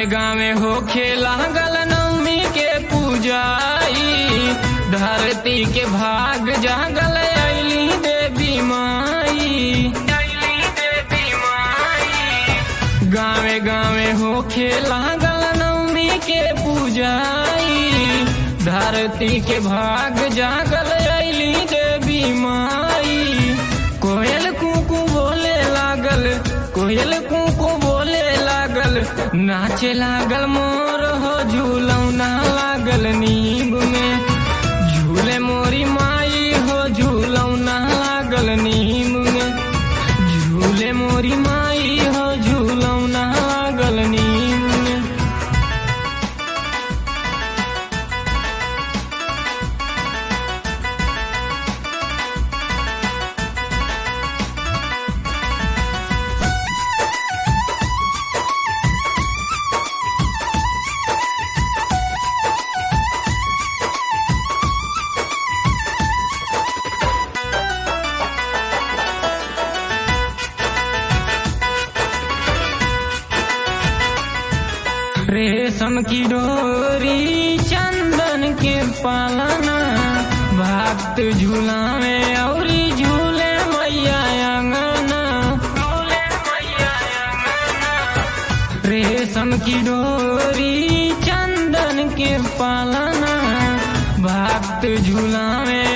गावे हो खेला गल नवमी के पूजाई धरती के भाग जागल अली देवी माई गावे गावे हो खेला गल नवमी के पूजाई धरती के भाग जागल अली देवी माई कोयल कुकू बोले लागल कोयल कुकू बोले लागल नाचे लागल मोर हो झूलौना लागल नींब में झूले मोरी माई हो झूलौना लागल नींब में झूले मोरी माई हो झूलौना लागल नींब में रेशम की डोरी चंदन के पालना भक्त झूला में औरी झूले मैया अंगना रेशम की डोरी चंदन के पालना भक्त झूला में